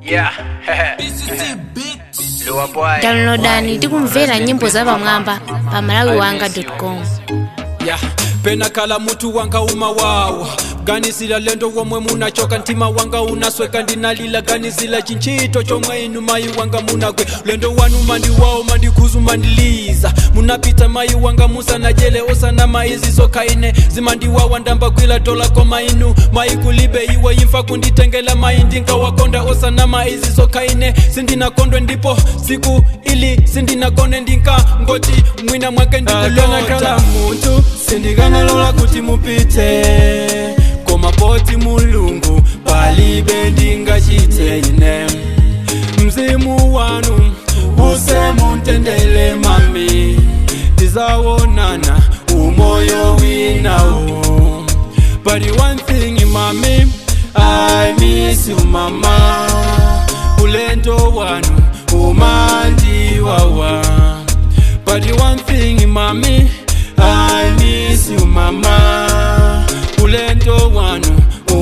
Yeah. Lua boy. downloadani tikumvera nyimbo za pamwamba pa malawiwanga.com ya pena kala mutu wanga umawawa ganizila lendo womwe munachoka ntima wanga unasweka ndinalila ganizila chinchito chomwe inu mayi wanga munagwe lendo wanu mandiwawo mandikhuzu mandiliza munapita mayi wanga musanajele osana maizi sokaine zimandiwawa ndambagwila tola koma inu mayi kulibe iwe imfa kunditengela mayi ndinkawakonda osana maizi sokaine sindinakondwe ndipo siku ili sindinakone ndinka ngoti mwina mwake ndikulota muntu sindikanalola kuti mupite koma poti mulungu palibe ndingachite ine mzimu wanu use muntendele mami tizawonana umoyo winawo but one thing mami i miss you mama ulendo wanu umandiwawa but one thing mami i miss you mama ulendo wanu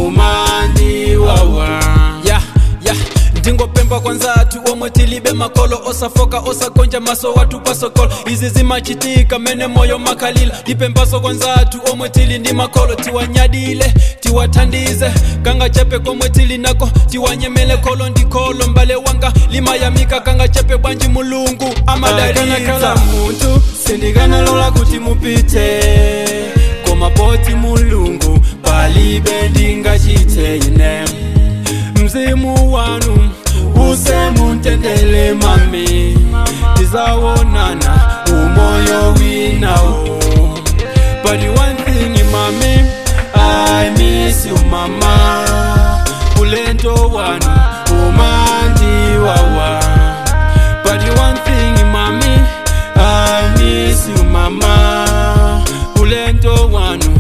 umandiwawa yeah, yeah. ndingopemba kwanzatu omwe tilibe makolo osafoka osakonja maso watu pasokolo izi zimachitika mene moyo makalila ndipembaso kwanzatu omwe tili ndi makolo tiwanyadile tiwathandize kanga chepe komwe tili nako tiwanyemele kolo ndi kolo mbale wanga limayamika kanga chepe bwanji mulungu amadalitsa muntu sindikanalola kuti mupite koma poti mulungu palibe ndingachite ine mzimu wanu use muntendele mami tizawonana umoyo winawo but one thing mami i miss you mama ulendo wanu umandiwawa but one thing mami i miss you mama ulendo wanu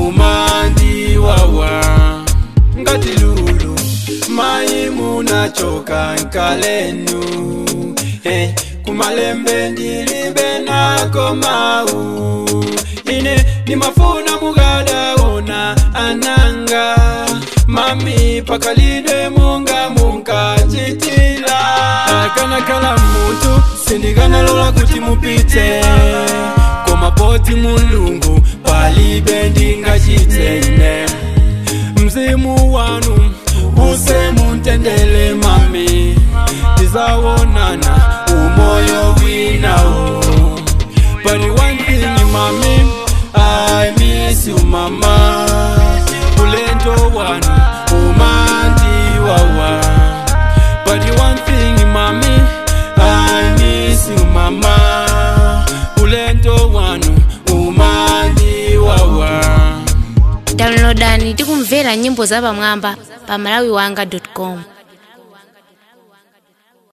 umandiwawa ngati lulu mayi munachoka nkalenu eh, kumalembe ndilibe nako mau ine nimafuna mukadaona ananga mami pakalidwe munga munkachitila akanakala muntu sindikanalola kuti mupite koma poti mulungu palibe ndingachite ine mzimu wanu use muntendele mami tizawonana umoyo winawo but one thing mami i miss you mama ulendo wanu umandiwawa but one thing mami i miss you mama ulendo wanu umandiwawa downloadani tikumvera nyimbo za pamwamba pa malawiwanga.com